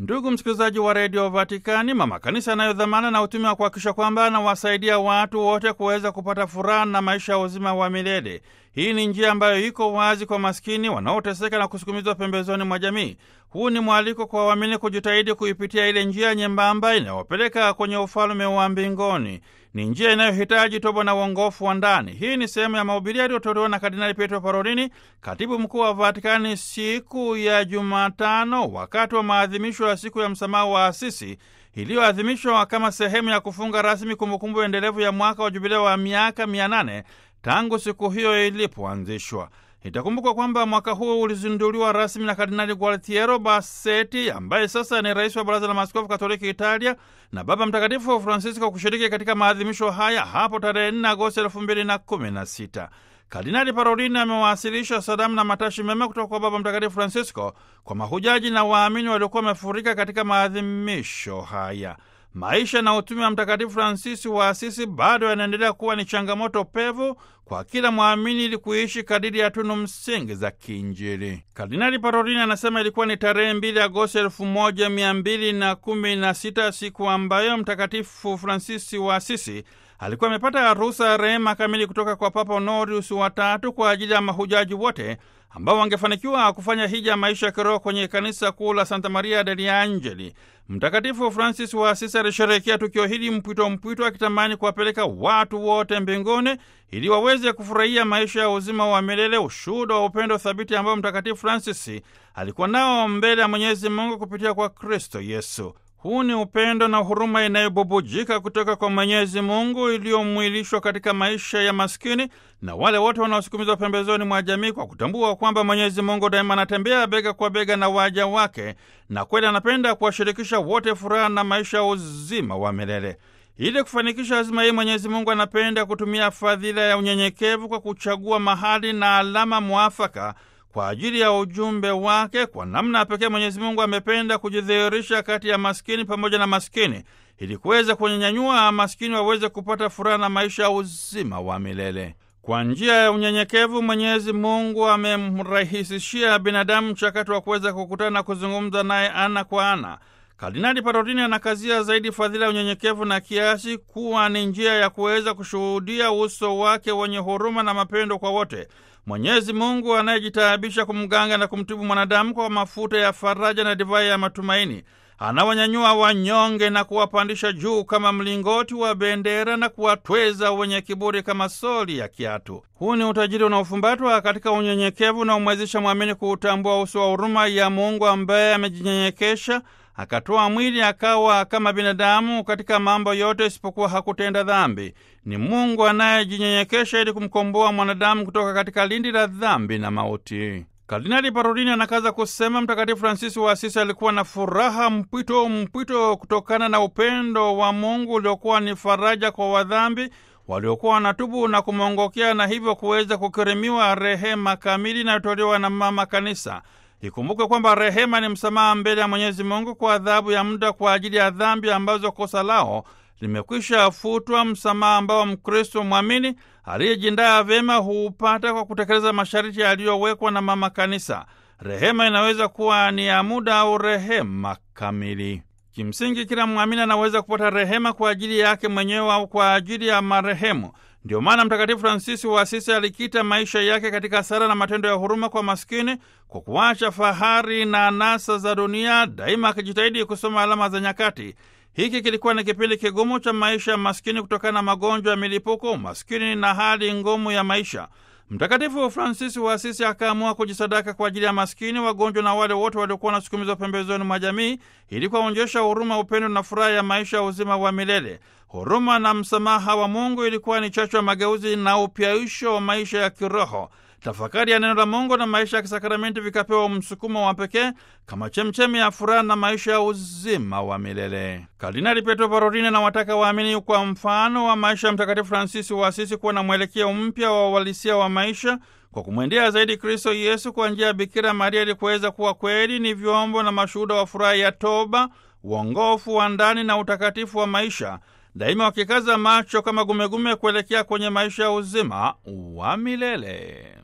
Ndugu msikilizaji wa redio Vatikani, mama kanisa anayo dhamana na utume wa kuhakikisha kwamba anawasaidia watu wote kuweza kupata furaha na maisha ya uzima wa milele. Hii ni njia ambayo iko wazi kwa maskini wanaoteseka na kusukumizwa pembezoni mwa jamii. Huu ni mwaliko kwa waamini kujitahidi kuipitia ile njia nyembamba inayopeleka kwenye ufalme wa mbinguni. Ni njia inayohitaji toba na uongofu wa ndani. Hii ni sehemu ya mahubiri yaliyotolewa na Kardinali Pietro Parolini, katibu mkuu wa Vatikani, siku ya Jumatano wakati wa maadhimisho ya siku ya msamaha wa Asisi iliyoadhimishwa kama sehemu ya kufunga rasmi kumbukumbu endelevu ya mwaka wa jubilea wa miaka mia nane tangu siku hiyo ilipoanzishwa. Itakumbukwa kwamba mwaka huu ulizinduliwa rasmi na Kardinali Gualtiero Bassetti ambaye sasa ni rais wa Baraza la Maaskofu Katoliki Italia na Baba Mtakatifu Francisco kushiriki katika maadhimisho haya hapo tarehe 4 Agosti elfu mbili na kumi na sita. Kardinali Parolini amewasilisha salamu na matashi mema kutoka kwa Baba Mtakatifu Francisco kwa mahujaji na waamini waliokuwa wamefurika katika maadhimisho haya. Maisha na utume wa Mtakatifu Fransisi wa Asisi bado yanaendelea kuwa ni changamoto pevu kwa kila mwamini ili kuishi kadiri ya tunu msingi za kiinjili. Kardinali Parolini anasema ilikuwa ni tarehe mbili Agosti elfu moja mia mbili na kumi na sita siku ambayo Mtakatifu Fransisi wa Asisi alikuwa amepata ruhusa ya rehema kamili kutoka kwa Papa Honorius wa tatu kwa ajili ya mahujaji wote ambao wangefanikiwa kufanya hija maisha ya kiroho kwenye kanisa kuu la Santa Maria degli Angeli. Mtakatifu Francis wa Asisi alisherehekea tukio hili mpwito mpwito, akitamani kuwapeleka watu wote mbinguni ili waweze kufurahia maisha ya uzima wa milele, ushuhuda wa upendo thabiti ambao Mtakatifu Francis alikuwa nao mbele ya Mwenyezi Mungu kupitia kwa Kristo Yesu. Huu ni upendo na huruma inayobubujika kutoka kwa Mwenyezi Mungu iliyomwilishwa katika maisha ya maskini na wale wote wanaosukumizwa pembezoni mwa jamii, kwa kutambua kwamba Mwenyezi Mungu daima anatembea bega kwa bega na waja wake, na kweli anapenda kuwashirikisha wote furaha na maisha ya uzima wa milele. Ili kufanikisha azima hii, Mwenyezi Mungu anapenda kutumia fadhila ya unyenyekevu kwa kuchagua mahali na alama mwafaka kwa ajili ya ujumbe wake. Kwa namna ya pekee, Mwenyezi Mungu amependa kujidhihirisha kati ya maskini pamoja na maskini ili kuweza kunyanyua maskini waweze kupata furaha na maisha ya uzima wa milele. Kwa njia ya unyenyekevu, Mwenyezi Mungu amemrahisishia binadamu mchakato wa kuweza kukutana na kuzungumza naye ana kwa ana. Kardinali Parolini anakazia zaidi fadhila ya unyenyekevu na kiasi kuwa ni njia ya kuweza kushuhudia uso wake wenye huruma na mapendo kwa wote. Mwenyezi Mungu anayejitaabisha kumganga na kumtibu mwanadamu kwa mafuta ya faraja na divai ya matumaini, anawanyanyua wanyonge na kuwapandisha juu kama mlingoti wa bendera na kuwatweza wenye kiburi kama soli ya kiatu. Huu ni utajiri unaofumbatwa katika unyenyekevu unaomwezesha mwamini kuutambua uso wa huruma ya Mungu ambaye amejinyenyekesha akatoa mwili akawa kama binadamu katika mambo yote isipokuwa hakutenda dhambi. Ni Mungu anayejinyenyekesha ili kumkomboa mwanadamu kutoka katika lindi la dhambi na mauti. Kardinali Parolini anakaza kusema Mtakatifu Fransisi wa Asisi alikuwa na furaha mpwito mpwito kutokana na upendo wa Mungu uliokuwa ni faraja kwa wadhambi waliokuwa wanatubu na kumwongokea, na hivyo kuweza kukirimiwa rehema kamili inayotolewa na Mama Kanisa. Ikumbukwe kwamba rehema ni msamaha mbele ya Mwenyezi Mungu kwa adhabu ya muda kwa ajili ya dhambi ambazo kosa lao limekwisha futwa, msamaha ambao Mkristo mwamini aliyejindaa vyema huupata kwa kutekeleza masharti yaliyowekwa na Mama Kanisa. Rehema inaweza kuwa ni ya muda au rehema kamili. Kimsingi, kila mwamini anaweza kupata rehema kwa ajili yake mwenyewe au kwa ajili ya marehemu. Ndio maana Mtakatifu Fransisi wa Asisi alikita maisha yake katika sala na matendo ya huruma kwa maskini, kwa kuacha fahari na anasa za dunia, daima akijitahidi kusoma alama za nyakati. Hiki kilikuwa ni kipindi kigumu cha maisha ya maskini kutokana na magonjwa ya milipuko, umaskini na hali ngumu ya maisha. Mtakatifu Fransisi wa Asisi akaamua kujisadaka kwa ajili ya maskini, wagonjwa na wale wote waliokuwa wanasukumizwa pembezoni mwa jamii, ili kuwaonyesha huruma, upendo na furaha ya maisha ya uzima wa milele. Huruma na msamaha wa Mungu ilikuwa ni chachu ya mageuzi na upyaisho wa maisha ya kiroho. Tafakari ya neno la Mungu na maisha ya kisakramenti vikapewa msukumo wa pekee kama chemchemi ya furaha na maisha ya uzima wa milele. Kardinali Petro Parolini anawataka waamini kwa mfano wa maisha ya Mtakatifu Fransisi wa Asisi kuwa na mwelekeo mpya wa uhalisia wa maisha kwa kumwendea zaidi Kristo Yesu kwa njia ya Bikira Maria ili kuweza kuwa kweli ni vyombo na mashuhuda wa furaha ya toba, uongofu wa ndani na utakatifu wa maisha daima wakikaza macho kama gumegume kuelekea kwenye maisha ya uzima wa milele.